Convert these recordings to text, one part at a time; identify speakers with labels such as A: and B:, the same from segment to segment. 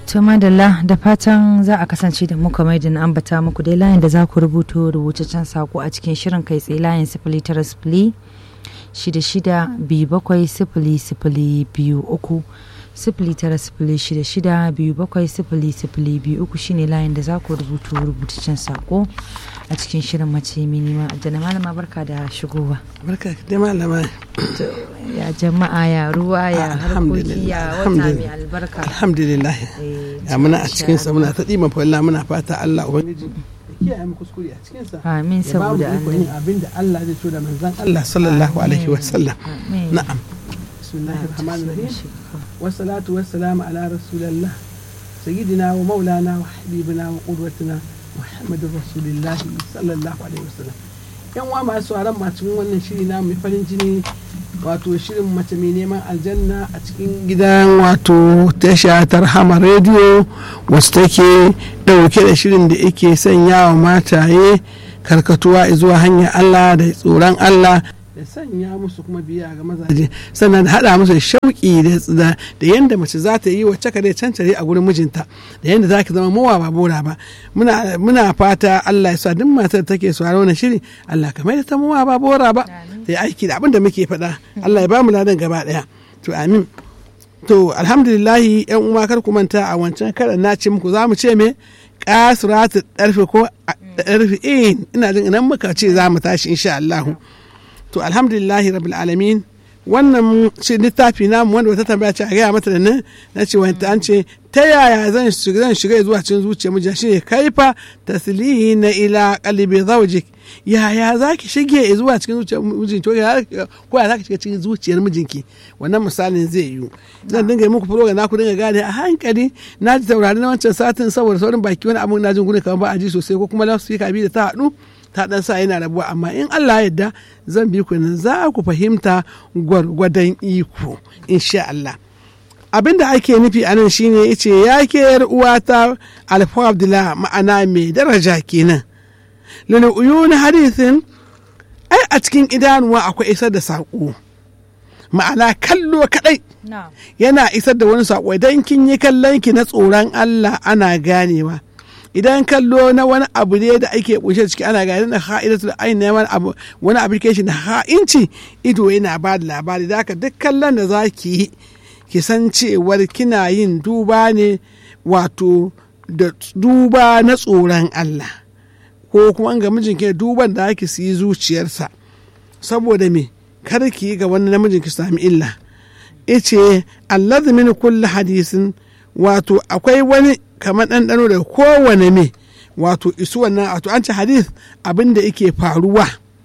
A: To madalla da fatan za a kasance da muka mai da na ambata muku dai layin da za ku rubuto rubutaccen sako a cikin shirin kai tsaye layin sifili tara sifili shida shida biyu bakwai sifili sifili biyu uku sifili tara sifili shida shida biyu bakwai sifili sifili biyu uku shine layin da za ku rubuto rubutaccen sako a cikin shirin mace minima da malama barka da shigowa
B: barka da malama
A: ya jama'a ya ruwa ya harkoki ya wata mai albarka
B: alhamdulillah ya muna a cikin sa muna ta dima falla muna fata Allah ubangiji ya kiyaye mu kuskure a cikin sa
A: amin saboda
B: annabi abinda Allah zai so da manzon Allah sallallahu alaihi wa sallam na'am bismillahir rahmanir rahim wassalatu wassalamu ala rasulillah sayyidina wa maulana wa habibina wa qudwatina muhammadin rasulillahi sallallahu alaihi wasallam yan wa masu sauran cikin wannan shiri na mai farin jini wato shirin mace mai neman aljanna a cikin gidan wato tasha tarhama rediyo wasu take dauke da shirin da yake sanya wa mataye karkatuwa zuwa hanyar allah da tsoron allah da sanya musu kuma biya ga mazaje sannan da haɗa musu shauƙi da yadda mace za ta yi wacce ka dai cancare a gurin mijinta da yadda za ki zama mawa ba bora ba muna fata Allah ya sa duk matar take sauraro na shiri Allah ka mai da ta mawa ba bora ba ta yi aiki da abin da muke faɗa Allah ya ba mu ladan gaba ɗaya to amin to alhamdulillahi yan uwa kar ku manta a wancan karan na ce muku za mu ce me kasuratu ɗarfe ko ɗarfe in ina jin idan muka ce za mu tashi insha Allah to alhamdulillahi rabbil alamin wannan shi littafi namu wanda wata tambaya ce a gaya mata da nan na ce wanta an ce ta yaya zan shiga zan shiga zuwa cikin zuciyar mijin shine kaifa taslihi na ila qalbi zawjik yaya zaki shige zuwa cikin zuciyar mijinki ko ya zaki shiga cikin zuciyar mijinki wannan misalin zai yiwu zan dinga yi muku program na ku dinga gane a hankali na ji taurari na wancan satin saboda saurin baki wani abun na jin gudun kamar ba a ji sosai ko kuma loudspeaker bi da ta haɗu ta dan sa yana rabuwa amma in Allah yadda zan bi ku nan za ku fahimta gwargwadon iko insha Allah abin da ake nufi a nan shine yace ya ke yar uwata alfa abdullah ma'ana mai daraja kenan lana uyuni hadithin ai a cikin idanuwa akwai isar da saƙo ma'ana kallo kadai yana isar da wani saƙo idan kin yi kallon ki na tsoron Allah ana ganewa idan kallo na wani abu ne da ake kunshe ciki ana gani na ha'idatu da ainihin wani abu wani application na ha'inci ido yana ba da labari da haka duk kallon da za ki yi ki san cewar kina yin duba ne wato da duba na tsoron Allah ko kuma ga mijinki duban da ake su yi zuciyarsa saboda me kar ki yi ga wani namijin ki sami illa ice allazi min kulli hadisin wato akwai wani kamar ɗanɗano da kowane me wato isu wannan wato an ci hadith abin da yake faruwa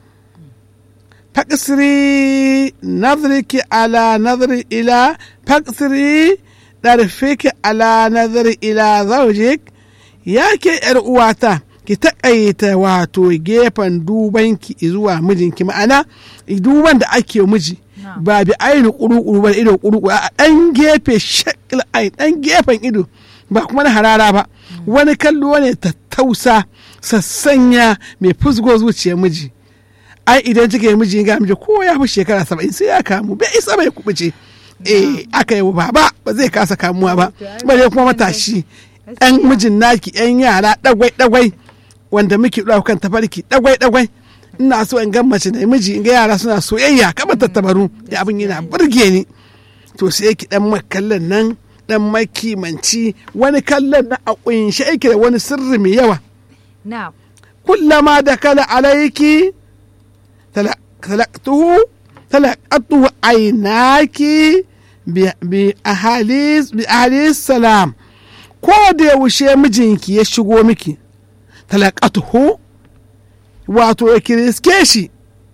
B: faƙsiri nazariki ala nazari ila faƙsiri ɗarfiki ala nazari ila zaujik ya ke ‘yar uwata ki taƙaita wato gefen dubanki zuwa mijinki ma'ana duban da ake miji ba bi aini ƙuru-ƙuru ba ido ƙuru-ƙuru a ɗan gefe shakil ai ɗan gefen ido ba kuma na harara ba wani kallo ne tattausa sassanya mai fusgo zuciyar miji ai idan kika yi miji ga miji ko ya fi shekara saba'in sai ya kamu bai isa bai kubuce eh aka yi ba ba ba zai kasa kamuwa ba bare kuma matashi ɗan mijin naki ɗan yara ɗagwai ɗagwai wanda muke ɗauka kan tafarki ɗagwai ɗagwai ina so in gan mace da miji in ga yara suna soyayya kamar tattabaru da abin yana burge ni to sai ki ɗan makallan nan dan makimanci wani kallon na a kunshe yake da wani sirri mai yawa. Kullama da kala alaiki talaktuhu talakatuhu ainaki bi ahalis salam ko da yaushe mijinki ya shigo miki talakatuhu wato ya kiriske shi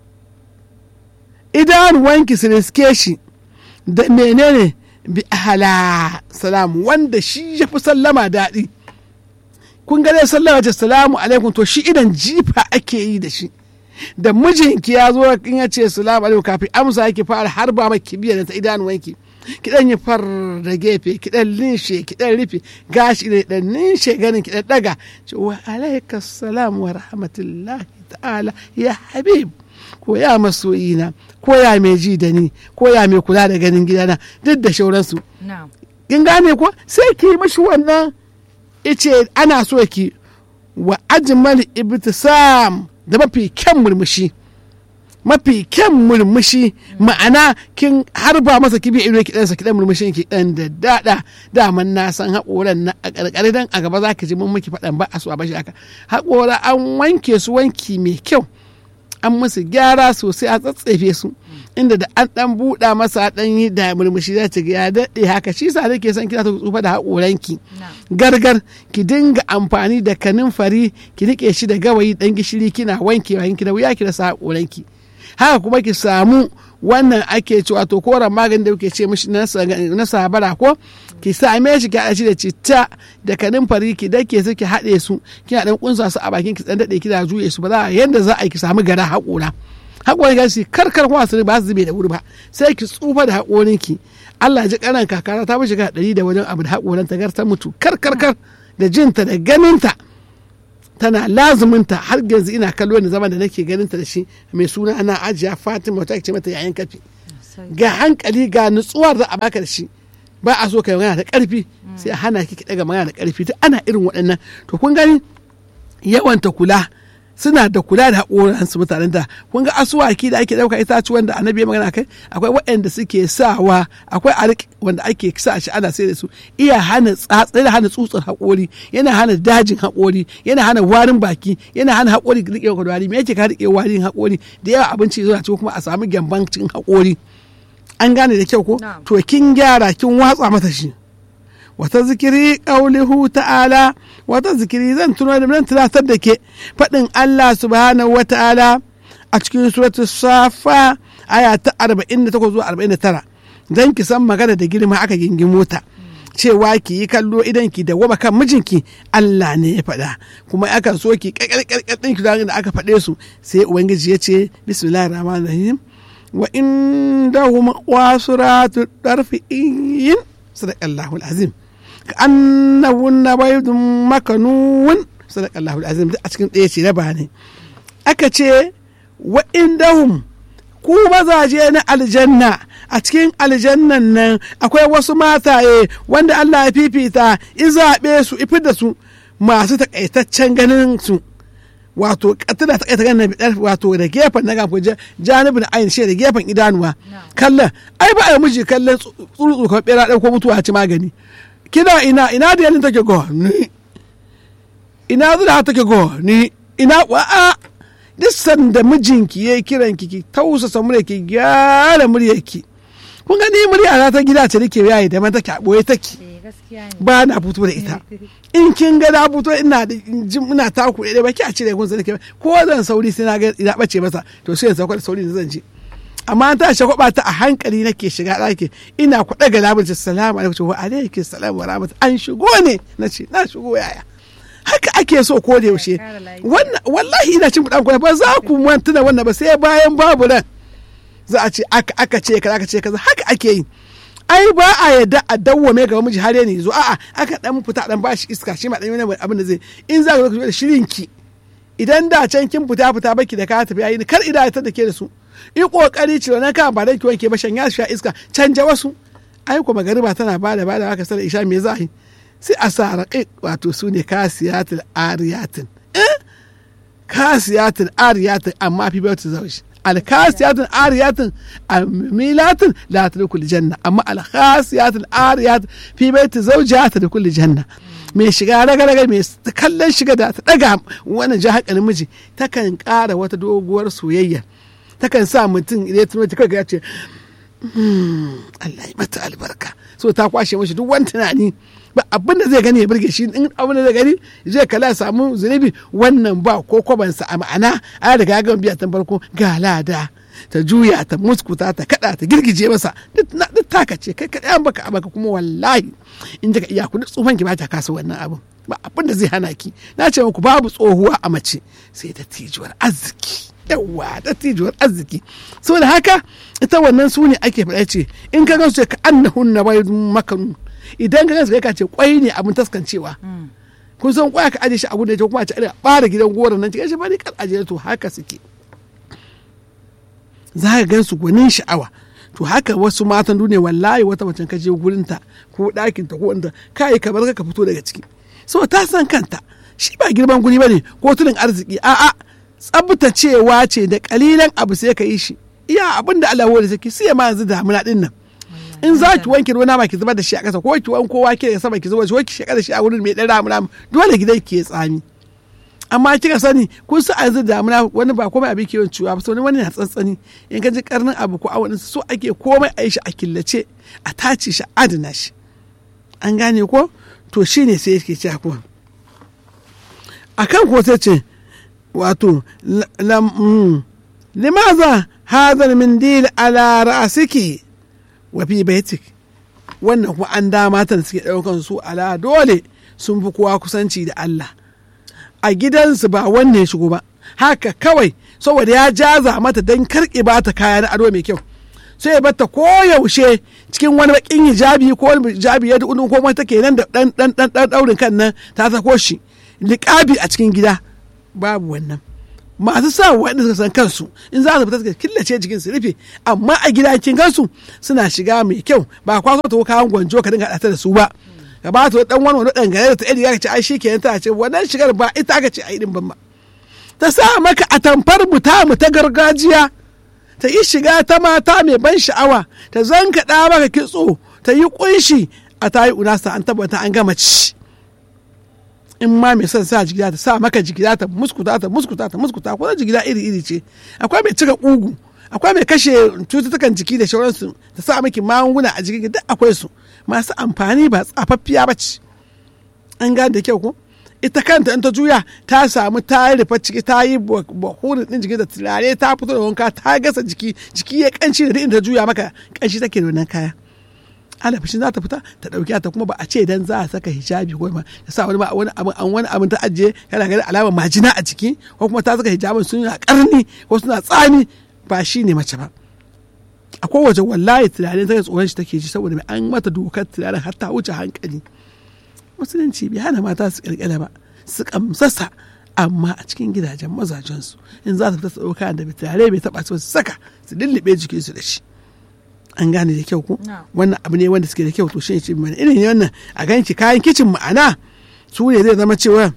B: idanuwanki su riske shi da menene bi ahala salamu wanda shi ya fi sallama daɗi kun ga dai sallama ce salamu alaikum to shi idan jifa ake yi da shi da mijinki ya zo in ya ce salamu alaikum kafin amsa yake fara har ba maki biyan ta idanuwanki ki dan yi far da gefe ki dan linshe ki dan rufe gashi da dan linshe ganin ki dan daga ce wa alaika salam wa rahmatullahi ta'ala ya habib ko ya masoyina ko ya mai ji da ni ko ya mai kula da ganin gidana duk da shauransu kin gane ko sai ki yi mashi wannan ice ana so ki wa ajmal ibtisam da mafi kyan murmushi mafi kyan murmushi ma'ana kin harba masa kibi ido ki dan saki dan murmushin ki dan da dada daman na san haƙoran na a ƙarƙare dan a gaba za ki ji mun miki faɗan ba a so a bashi haka haƙora an wanke su wanki mai kyau an musu gyara sosai a tsatsefe su inda da an dan buɗa masa dan yi da murmushi za ta ga ya daɗe haka shi sa nake son kina ta tsufa da haƙoranki gargar ki dinga amfani da kanin fari ki rike shi da gawayi dan gishiri kina wankewa ki da wuya ki rasa haƙoranki haka kuma ki samu wannan ake cewa to koren magani da kuke ce mishi na sabara ko ki same shi ki haɗa shi da citta da kanin fari ki dake su ki haɗe su kina dan kunsa su a bakin ki dan dade kina juye su ba za yanda za a yi ki samu gara haƙora haƙorin gashi karkar kuma su ba su zube da wuri ba sai ki tsufa da haƙorin ki Allah ji karan kakara ta mishi ga ɗari da wajen abu da haƙoran ta gar ta mutu karkarkar da jinta da ganinta tana lazuminta har yanzu ina kallo da zaman da nake ganin ta da shi mai suna ana ajiya fatima wata ce mata yayin kafi ga hankali ga nutsuwar da a baka da shi ba a so ka magana da karfi sai a hana ki ki daga magana da karfi to ana irin waɗannan to kun gani yawanta kula suna da kula da haƙoran su mutanen da kun ga asuwaki da ake ɗauka itacuwan da annabi ya magana kai akwai waɗanda suke sawa akwai arik wanda ake sa shi ana sai da su iya hana tsatsa hana tsutsar haƙori yana hana dajin haƙori yana hana warin baki yana hana haƙori rike ka wari me yake ka rike warin haƙori da yawa abinci zuwa cikin kuma a samu gyamban cikin haƙori an gane da kyau ko to kin gyara kin watsa mata shi wata zikiri ƙaulihu ta'ala wata zikiri zan tuno da nan tunatar da ke faɗin Allah subhanahu wa ta'ala a cikin suratul safa aya ta 48 zuwa 49 dan ki san magana da girma aka gingin mota cewa ki yi kallo idan ki da waba kan mijinki Allah ne ya faɗa kuma aka so ki kakkarkar ɗin ki da aka faɗe su sai ubangiji ya ce bismillahir rahmanir rahim wa indahum wasuratu darfi'in sadaqallahu alazim كأنهن بيض مكنون صدق الله العظيم a cikin ɗaya ce na ne aka ce wa'indahum ku mazaje na aljanna a cikin aljannan nan akwai wasu mataye wanda Allah ya fifita in zaɓe su ifi da su masu takaitaccen ganin su wato tana takaita ganin bidar wato da gefen na gafa janibin ayin shi da gefen idanuwa kallon ai ba a miji kallon tsuru kamar bera ɗauko mutuwa ci magani kina ina ina da yalin take go ni ina zuwa take go ni ina wa'a duk sanda mijinki yayi kiran ki ki tausasa murya ki gyara murya ki kun ga ni murya ta gida ce nake yayi da man take a boye take ba na fito da ita in kin ga na fito ina da jin ina taku da ba ki a cire kun nake ko zan sauri sai na ga ina bace masa to sai in sauka da sauri da zan je amma ta shakwaba ta a hankali nake shiga ɗaki ina kwaɗa ga labar ce salamu alaikum wa alaikum salam wa rahmat an shigo ne na ce na shigo yaya haka ake so ko da yaushe wallahi ina cin kuɗan ba za ku mantuna wannan ba sai bayan babu nan za a ce aka aka ce kaza aka ce kaza haka ake yi ai ba a yadda a dawwame gaba miji har ne zo a'a aka dan fita dan bashi iska shi ma dan wani abin da zai in za ka zo da shirin ki idan da can kin fita fita baki da ka tafi yayi kar ida ta da ke da su yi kokari cire na kan ba dan ki wanke ba shan ya sha iska canja wasu ai ko magariba tana ba da ba da aka sallar isha me za a yi sai a sa raƙi wato su ne kasiyatul ariyatin eh kasiyatul ariyatin amma fi bautu zaushi alkasiyatin ariyatin amilatin la tadkhul janna amma alkasiyatin ariyatin fi baiti zawjiha tadkhul janna mai shiga raga raga mai kallon shiga da ta daga wannan ji hakalin miji takan ƙara wata doguwar soyayya takan sa mutum idan tuno ta kaga ya ce Allah ya mata albarka so ta kwashe mashi duk wani tunani ba abin da zai gani ya burge shi in abin da zai gani zai kala samu zunubi wannan ba ko kwabansa a ma'ana a riga ga biya ta farko ga lada ta juya ta muskuta ta kada ta girgije masa duk taka ce kai kadai an baka abaka kuma wallahi in ka iya kudi tsufan ki ba ta kasa wannan abin ba abin da zai hana ki na ce muku babu tsohuwa a mace sai da tijuwar arziki yawa da tijuwar arziki so da haka ita wannan su ne ake faɗa ce in ka gansu ka annahun na bai makanu idan ka gansu ka ce kwai ne abin taskancewa kun san kwaya ka aje shi a gudun kuma a ce a bara gidan goron nan cikin shi bari kan aje to haka suke za ka gan su gwanin sha'awa to haka wasu matan duniya wallahi wata macen ka je gurinta ko ɗakinta ko inda kai ka bar ka fito daga ciki so ta san kanta shi ba girman guri bane ko tulin arziki a'a tsabtacewa ce da kalilan abu sai ka yi shi iya abin da Allah wani saki sai ma yanzu damuna din nan in za ki wanke ruwa nama ki zubar da shi a ƙasa ko ki wanko wake da sama ki zubar shi ko ki shaka da shi a wurin mai ɗan ramu dole gidan ki ya tsami amma kika sani kun su a yanzu damuna wani ba komai abin kiwon ciwa ba wani na tsantsani in ka ji karnin abu ko awon so ake komai a yi shi a killace a tace shi adana shi an gane ko to shine sai yake cewa ko akan ko sai ce wato limaza hadar min dil ala ra'asiki wa fi baitik wannan kuma an dama ta da suke ɗaukan su ala dole sun fi kowa kusanci da Allah a gidansu ba wanne ya shigo ba haka kawai saboda ya jaza mata don karki ba ta kaya na ado mai kyau sai ya bata koyaushe cikin wani bakin hijabi ko wani hijabi ya dukun ko wata ke nan da dan dan dan dan daurin kan nan ta sako shi liƙabi a cikin gida babu wannan masu sa waɗanda suka san kansu in za su fita suka killace jikin su rufe amma a gida kin gansu suna shiga mai kyau ba kwaso ta kawan gwanjo ka dinga haɗa da su ba ka ba ta dan wani wani dangane da ta iri ka ce ai shikenan ta ce wannan shigar ba ita aka ce ai din ban ba ta sa maka a tamfar mu ta mu ta gargajiya ta yi shiga ta mata mai ban sha'awa ta zankaɗa maka kitso ta yi kunshi a ta yi unasa an tabbata an gama ci in ma mai son sa jigida ta sa maka jigida ta muskuta ta muskuta ta muskuta ko jigida iri iri ce akwai mai cika kugu akwai mai kashe cututtukan jiki da sauransu ta sa miki magunguna a jikin duk akwai su masu amfani ba tsafaffiya ba ce an gane da kyau ko ita kanta in ta juya ta samu ta yi rufe ciki ta yi bahurin din jiki da turare ta fito da wanka ta gasa jiki jiki ya kanci da inda ta juya maka kanshi take da wannan kaya alafishin za ta fita ta dauki ta kuma ba a ce dan za a saka hijabi ko ma ta sa wani wani abin an wani abin ta ajiye kana ganin alamar majina a jiki ko kuma ta saka hijabin suna karni ko suna tsami ba shi ne mace ba a kowace wallahi tunanin ta tsoron shi take ji saboda mai an mata dokar tunanin har ta wuce hankali musulunci bai hana mata su kirkira ba su kamsasa amma a cikin gidajen mazajensu in za su fita su ɗauka da bai tare bai taɓa su saka su lullube jikinsu da shi an gane da kyau ko wannan abu ne wanda suke da kyau to shi ce mana irin wannan a ganki kayan kicin ma'ana su ne zai zama cewa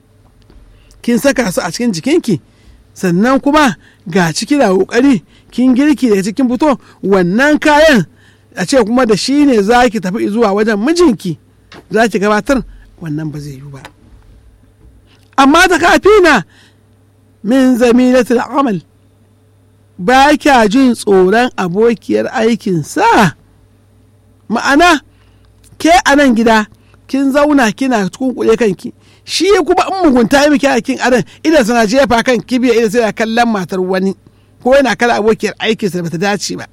B: kin saka su a cikin jikinki sannan kuma ga ciki da kokari kin girki daga cikin fito wannan kayan a ce kuma da shi ne za ki tafi zuwa wajen mijinki za ki gabatar wannan ba zai yi ba amma ta kafina min zamilatul amal ba kya jin tsoron abokiyar aikinsa ma'ana ke a nan gida kin zauna kina kunkule kanki shi kuma in mugunta yi miki aikin adan idan sana jefa kan kibiya idan sai kallon matar wani ko yana kala abokiyar aikinsa da bata dace ba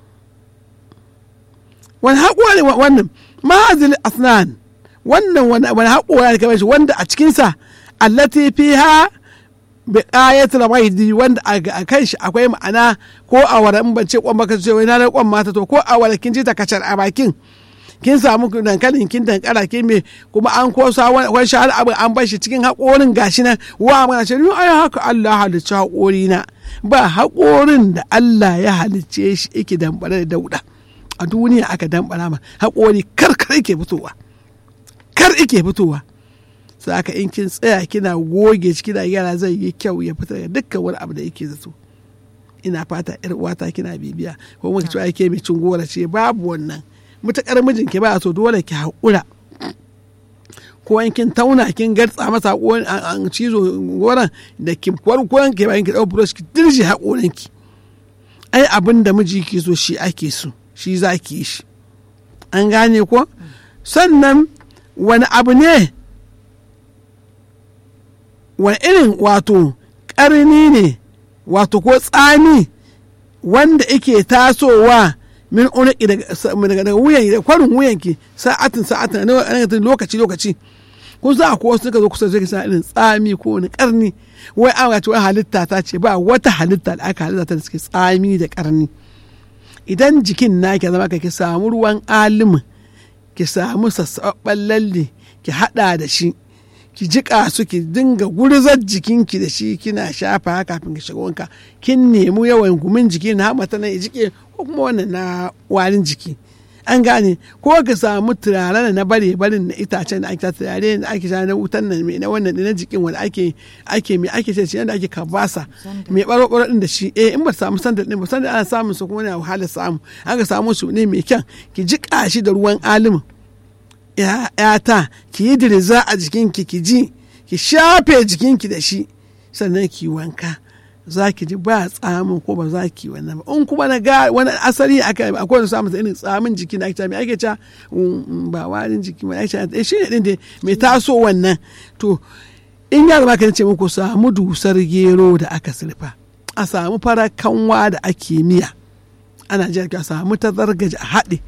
B: wani haƙuwa ne wannan ma'azil asnan wannan wani haƙuwa ne kamar shi wanda a cikinsa allati fiha bi ayatul maidi wanda a kan shi akwai ma'ana ko a wara in bance kwan baka ce wai na kwan mata to ko a wara kin ji ta kacar a bakin kin samu dankalin kin dankara kin me kuma an kosa wani shahar abin an bar shi cikin haƙorin gashi nan wa mana ce ni ai haka Allah halicci haƙori na ba haƙorin da Allah ya halicce shi yake dambare da dauda a duniya aka dambara ma haƙori kar kar yake fitowa kar yake fitowa sai aka in kin tsaya kina goge shi kina yara zai yi kyau ya fita da dukkan wani abu da yake zato ina fata yar uwata kina bibiya ko muka cewa yake mai cin gora ce babu wannan mutakar mijinki ba so dole ki haƙura ko in kin tauna kin gartsa masa an cizo goran da ki kwarkwaran ki bayan ki dau brush ki dirje haƙoran ki ai abin da miji ke so shi ake so shi za ki yi shi an gane ko sannan wani abu ne wani irin wato ƙarni ne wato ko tsami wanda ike tasowa min unaki daga wuyan da kwarin wuyanki sa'atin sa'atin na lokaci lokaci ko za ko wasu suka zo kusa zai sa irin tsami ko wani karni wai an ce wai halitta ta ce ba wata halitta da aka halitta ta da suke tsami da karni idan jikin na ki zama ka ki samu ruwan alimin ki samu sassaɓɓen lalle ki haɗa da shi ki jiƙa su ki dinga gurzar jikinki da shi kina shafa kafin ki shiga wanka kin nemi yawan gumin jiki na hamata nan ya jike ko kuma wannan na warin jiki an gane ko ka samu turaren na bare barin na itacen da ake ta turare da ake sha na wutan nan mai na wannan na jikin wanda ake ake mai ake ce yanda ake kabasa mai baro baro din da shi eh in ba samu sandal din ba sandal ana samun su kuma ne wahala samu aka samu su ne mai kyan ki jika shi da ruwan alimin yata ki yi diriza a jikinki ki ji ki shafe jikinki da shi sannan ki wanka za ki ji ba tsamin ko ba za ki wannan ba in kuma na ga wani asali aka akwai wani samun irin tsamin jiki na ake ake ca ba warin jiki ba ake ca shi ne din da mai taso wannan to in ya zama kan ce muku samu dusar gero da aka sirfa a samu farar kanwa da ake miya ana ji a samu ta zargaji a haɗe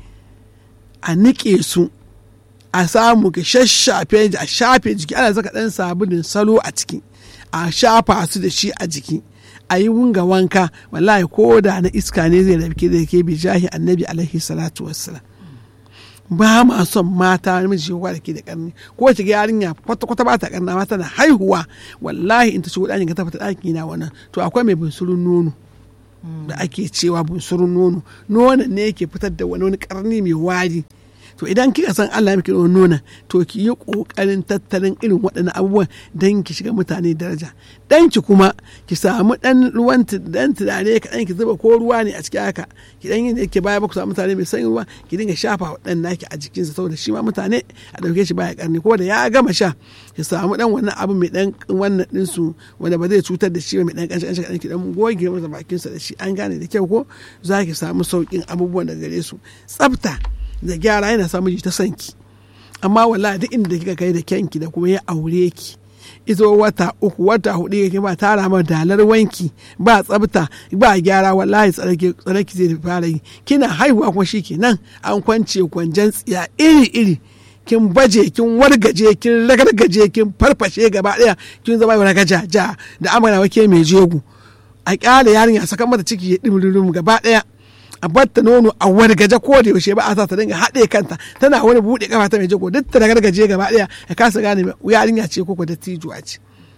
B: a niƙe su a samu ka shashafe a shafe jiki ana saka ɗan sabulin salo a ciki a shafa su da shi a jiki a yi wunga wanka wallahi ko da na iska ne zai rabi da ke bi jahi annabi alaihi salatu wassalam ba ma son mata namiji yawa da ke da karni ko ta ga yarinya kwata kwata ba ta karna mata na haihuwa wallahi in ta shigo ɗakin ka ta fita ɗaki na wannan to akwai mai bunsurun nono da ake cewa bunsurun nono nonon ne yake fitar da wani wani karni mai wari to idan kika san Allah miki da nuna to ki yi kokarin tattalin irin waɗannan abubuwan don ki shiga mutane daraja dan ki kuma ki samu dan ruwan dan turare ka dan ki zuba ko ruwa ne a cikin haka ki dan yin yake baya ba ku samu mutane mai sanyi ruwa ki dinga shafa wa dan naki a jikinsa saboda shi ma mutane a dauke shi baya karni ko da ya gama sha ki samu dan wannan abu mai dan wannan din su wanda ba zai cutar da shi ba mai dan kanshi kanshi ki dan goge masa bakinsa da shi an gane da kyau ko za ki samu saukin abubuwan da gare su tsafta da gyara yana sa miji ta sanki amma wallahi duk inda kika kai da kyanki da kuma ya aure ki izo wata uku wata hudu yake ba tara ma dalar wanki ba tsabta ba gyara wallahi tsaraki zai fara yi kina haihuwa kuma shikenan an kwance kwanjan tsiya iri iri kin baje kin wargaje kin ragargaje kin farfashe gaba daya kin zama wani gaja ja da amana wake mai jego a kyale yarinya sakan mata ciki ya dimrirum gaba daya a batta nono a wani gaje ko da yaushe ba a sa ta dinga haɗe kanta tana wani buɗe kafa ta mai jago duk ta gargaje gaba ɗaya ya kasa gane yarinya ce ko da tijuwa ce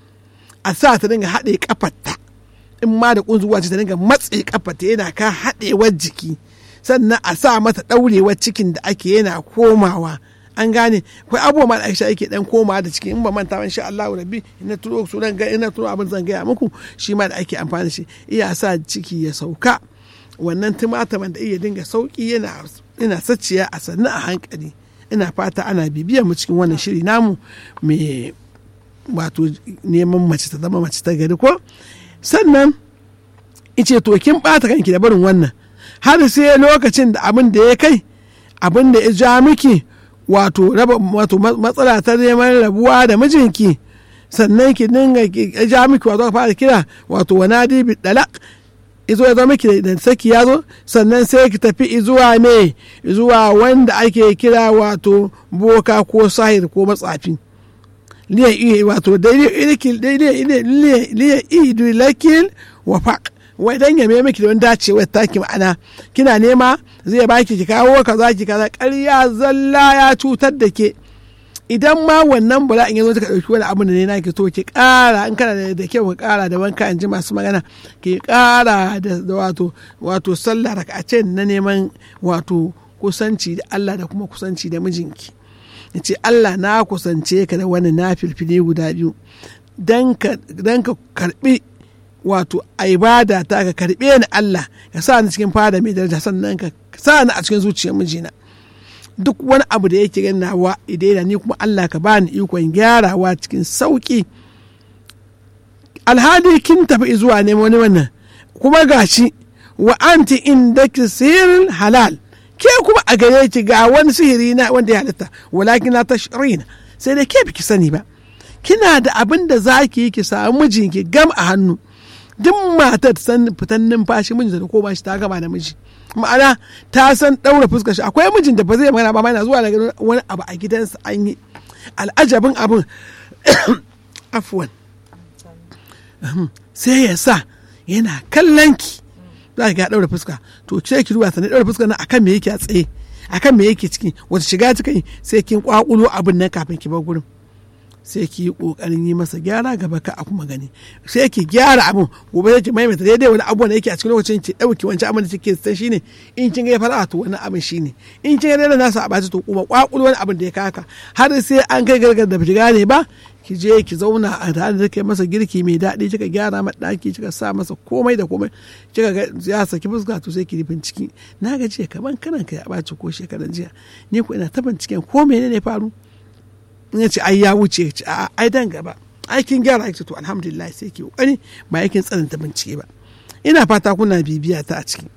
B: a sa ta dinga haɗe kafarta in ma da kunzuwa ce ta dinga matse kafarta yana ka haɗewar jiki sannan a sa mata ɗaurewar cikin da ake yana komawa an gane akwai abubuwa ma da aisha yake dan komawa da ciki in ba manta ba insha Allah rabbi ina turo su dan ga ina turo abin zan gaya muku shi ma da ake amfani da shi iya sa ciki ya sauka wannan tumataman da iya dinga sauki yana ina saciya a sannu a hankali ina fata ana bibiyar mu cikin wannan shiri namu mai wato neman mace ta zama mace ta gari ko sannan ice to kin bata kanki da barin wannan har sai lokacin da abin da ya kai abin da ya ja miki wato raba wato matsala ta neman rabuwa da mijinki sannan ki dinga ya ja miki wato ka fara kira wato wanadi bi dalak izo ya zama miki da saki ya zo sannan sai ki tafi zuwa me zuwa wanda ake kira wato boka ko sahir ko matsafi liya iya wato liya idu lakil wa faq wai dan ya miki da wani dacewar taki ma'ana kina nema zai baki ki kawo kaza ki kaza ƙarya zalla ya cutar da ke idan ma wannan bala'in ya zo ka ɗauki wani abu da ne nake so ki ƙara in kana da kyau ka ƙara da wanka in ji masu magana ki ƙara da wato wato sallah rakace na neman wato kusanci da Allah da kuma kusanci da mijinki ya ce Allah na kusance ka da wani na filfile guda biyu dan ka karbi wato a ibada ta ka karbe ni Allah ka sa ni cikin fada mai daraja sannan ka sa ni a cikin zuciyar mijina duk wani abu da yake gani nawa idaina ni kuma Allah ka bani ikon gyarawa cikin sauki alhali kin tafi zuwa neman wani wannan kuma gashi wa anti inda sihirin halal ke kuma a gare ki ga wani sihiri na wanda ya halitta walakin na tashrina sai dai ke biki sani ba kina da abin da za ki yi ki samu mijinki gam a hannu duk matar san fitan numfashi mijinta da ko ba shi ta gama da miji ma'ana ta san ɗaura fuskar shi akwai mijin da ba zai magana ba ma yana zuwa daga wani abu a gidansa an yi al'ajabin abin afuwan sai ya sa yana kallon ki za ka ɗaura fuska to ce ki ruwa sannan ɗaura fuska na akan me yake a tsaye akan me yake ciki wata shiga ta kai sai kin kwakulo abin nan kafin ki bar gurin sai ki yi kokarin yi masa gyara gaba ka a kuma gani sai ki gyara abun gobe sai ki maimaita daidai wani abu da yake a cikin lokacin ki dauki wancan abin da kike san shine in kin ga fara to wani abin shine in kin ga daidai nasa a baci to kuma kwakul wani abin da ya kaka har sai an kai gargar da biki gane ba ki je ki zauna a tare da kai masa girki mai daɗi kika gyara masa ɗaki kika sa masa komai da komai kika ga ya saki fuska to sai ki rufin ciki na ga jiya kaman kanan ka ya ɓaci ko shekaran jiya ni ko ina ta binciken ko menene faru in ce ai ya wuce ce a ai dan gaba aikin gyara aiki to alhamdulillah sai ke kokari ba aikin tsananta bincike ba ina fata kuna bibiya ta a ciki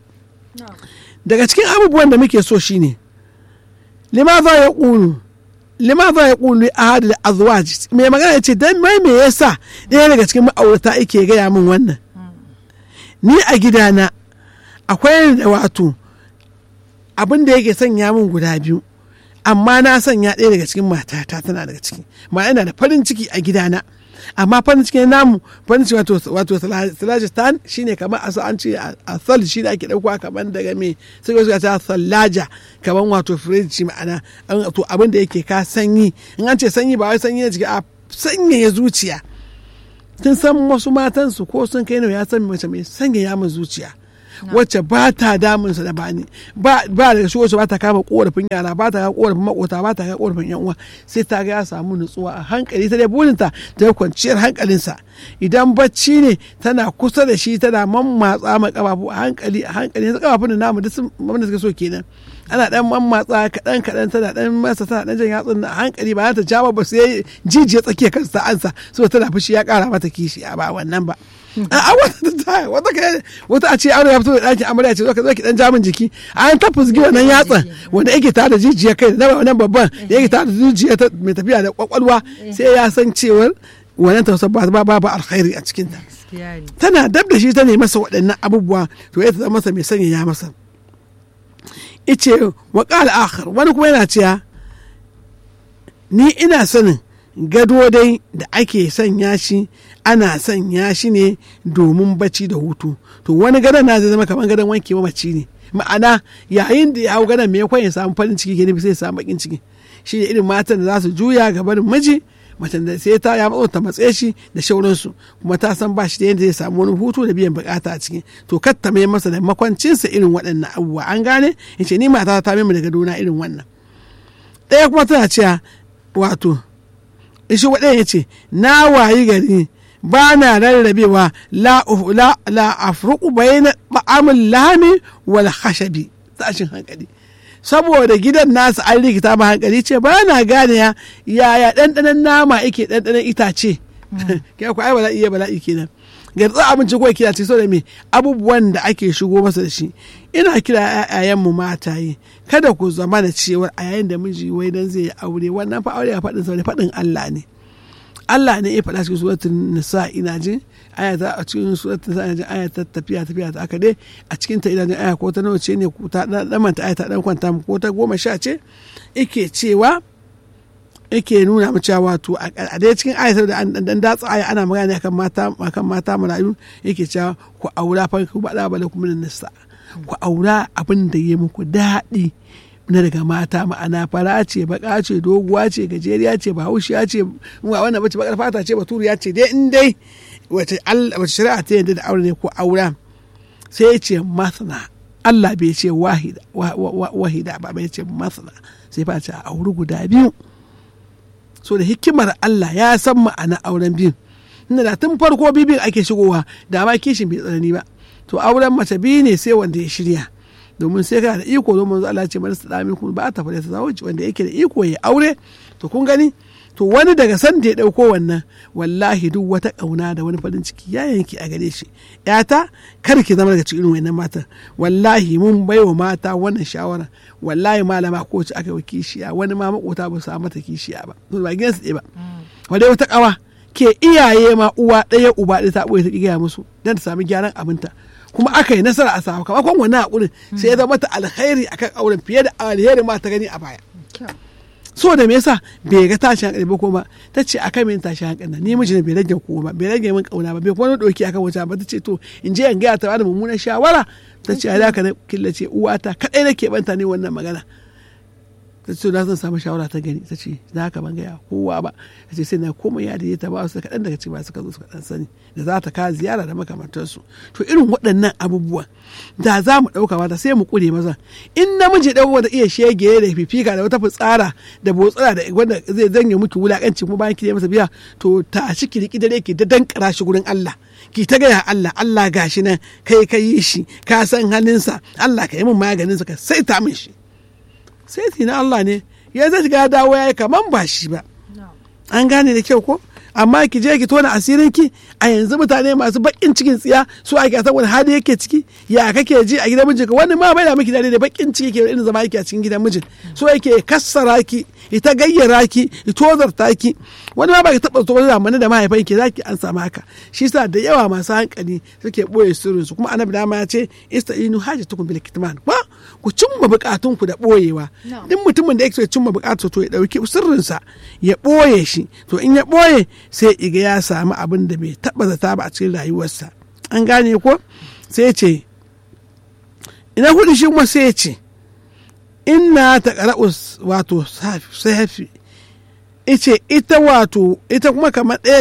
B: daga cikin abubuwan da muke so shine limaza ya ƙunu limaza ya ƙunu ahad da azwaj mai magana ce dan mai me yasa ɗaya daga cikin ma'aurata yake gaya min wannan ni a gidana akwai da wato abin da yake sanya min guda biyu amma na sanya ɗaya daga cikin matata tana daga ciki ma ina da farin ciki a gidana amma farin cikin namu farin ciki wato wato salajistan shine kamar a an ce a sal shi da ake ɗauka kamar daga me sai ga ta sallaja kamar wato firiji ma'ana to abin da yake ka sanyi in an ce sanyi ba wai sanyi na jiki a sanyaya zuciya kin san wasu matansu ko sun kai ya san mace mai sanyaya min zuciya wacce ba ta damunsa da bani ba da shi wacce ba ta kama korafin yara ba ta kama korafin makota ba ta kama korafin yan uwa sai ta ga ya samu nutsuwa a hankali ta dai burinta ta kwanciyar hankalinsa idan bacci ne tana kusa da shi tana mammatsa ma kafafu a hankali a hankali yanzu kafafun da namu duk sun da suka so kenan ana dan mammatsa kaɗan kaɗan tana dan masa tana dan jan yatsun a hankali ba ta jawo ba sai jijiya tsakiyar kansa ansa saboda tana fushi ya kara mata kishi a ba wannan ba a wata ta wata kai wata a ce aure ya fito da ɗakin amarya ce zo ka zo ki dan jamin jiki an ta fusgi wannan yatsan wanda yake tare da jijiya kai na wannan babban da yake tare da jijiya mai tafiya da kwakwalwa sai ya san cewar wannan tausar ba ba ba alkhairi a cikin ta tana dab da shi ta ne masa waɗannan abubuwa to ya ta masa mai sanya ya masa ice wa qala akhar wani kuma yana cewa ni ina sanin gado dai da ake sanya shi ana sanya shi ne domin bacci da hutu to wani gadon na zai zama kamar gadon wanke mamaci ne ma'ana yayin da ya hau gadon me ya samu farin ciki ke nufi sai samu bakin ciki shi ne irin matan da za su juya gaban miji macen da sai ta ya matso ta matse shi da shauransu kuma ta san ba shi da yadda zai samu wani hutu da biyan bukata a ciki to kar ta mai masa da makwancinsa irin waɗannan abubuwa an gane in ce ni mata ta mai da gadona irin wannan ɗaya kuma tana cewa wato shi waɗanda ya ce na wayi gari ba na rarrabewa la la la afruqu bayna ba'amul lami wal khashabi tashin hankali saboda gidan nasu an rikita ma hankali ce ba na gane ya yaya ɗanɗanon nama yake ɗanɗanon itace kai ku ai bala'i ya bala'i kenan garza abinci ko kira ce da me abubuwan da ake shigo masa da shi ina kira ƴaƴayen mu mataye kada ku zama da cewa a yayin da miji wai dan zai yi aure wannan fa aure ya faɗin sa ne faɗin Allah ne Allah ne ya faɗa cikin suratul nisa ina jin aya ta a cikin suratul nisa ina jin aya ta tafiya tafiya ta aka dai a cikin ta ina jin aya ko ta nawa ce ne ko ta dan manta aya ta dan kwanta ko ta goma sha ce yake cewa yake nuna mu cewa wato a dai cikin ayatar da an dan datsa aya ana magana akan mata akan mata marayu yake cewa ku aura fa ku bada bala kuma nisa ku aura abin da ya muku daɗi na daga mata ma'ana fara ce baka ce doguwa ce gajeriya ce bahaushiya ce wannan bace bakar fata ce baturiya ce dai in dai wace shari'a ta yadda da aure ne ko aura sai ya ce masana Allah bai ce wahida ba bai ce masana sai fa ce a auri guda biyu so da hikimar Allah ya san ma'ana auren biyun inda da tun farko bibin ake shigowa da ma kishin bai tsanani ba to auren mace biyu ne sai wanda ya shirya domin sai kana da iko domin Allah ce mana sadami kun ba ta fara ta wanda yake da iko ya aure to kun gani to wani daga san da ya dauko wannan wallahi duk wata kauna da wani farin ciki ya yanki a gare shi yata kar ki zama daga cikin wannan matan wallahi mun baiwa mata wannan shawara wallahi malama ko ci aka yi kishiya wani ma makota ba su mata kishiya ba to ba gidansu ɗaya ba wadai wata kawa ke iyaye ma uwa ɗaya uba ɗaya ta ɓoye ta gaya musu don ta sami gyaran abinta kuma aka yi nasara a sakamakon wannan hakurin sai ya zama ta alkhairi akan auren fiye da alheri ma ta gani a baya so da me yasa bai ga tashin hankali ba kuma ta ce akan min tashin hankali ni miji ne bai rage ko ba bai rage min kauna ba bai kuma doki akan wata ba ta ce to in je in ga ta bada mummunan shawara ta ce ai haka na killace uwata kadai nake banta ne wannan magana ta ce na zan samu shawara ta gani ta ce na haka ban gaya kowa ba ta ce sai na komai ya da ta ba su kaɗan daga cikin suka zo suka ɗan sani da za ta kawo ziyara da makamantarsu to irin waɗannan abubuwan da za mu ɗauka mata sai mu ƙure maza in namiji ɗan wanda iya shege da fifika da wata fitsara da botsara da wanda zai zanye miki wulaƙanci kuma bayan ki masa biya to ta shi ki riki dare ki da dankara shi gurin Allah ki ta gaya Allah Allah gashi nan kai ka yi shi ka san halinsa Allah ka yi min maganinsa ka sai ta min shi sai na Allah ne ya zai shiga dawo ya yi kaman ba shi ba an gane da kyau ko amma ki je ki tona asirin ki a yanzu mutane masu bakin cikin tsiya su ake san wani hali yake ciki ya kake ji a gidan mijinka wani ma bai da miki dare da bakin ciki ke irin zama yake a cikin gidan mijin so yake kassara ki ita gayyara ki tozarta ki wani ma ba ki taba tsoron zamani da mahaifan ki zaki an samu haka shi yasa da yawa masu hankali suke boye sirrin su kuma annabi dama ya ce ista'inu hajatukum bil kitman ba ku cimma bukatun ku da boyewa duk mutumin da yake so ya cimma bukatun to ya dauki sirrinsa ya boye shi to in ya boye sai iga ya samu abin da bai taba zata ba a cikin rayuwarsa an gane ko sai ce ina hudu shi kuma sai ce inna ta qara'u wato safi ice ita wato ita kuma kamar ɗaya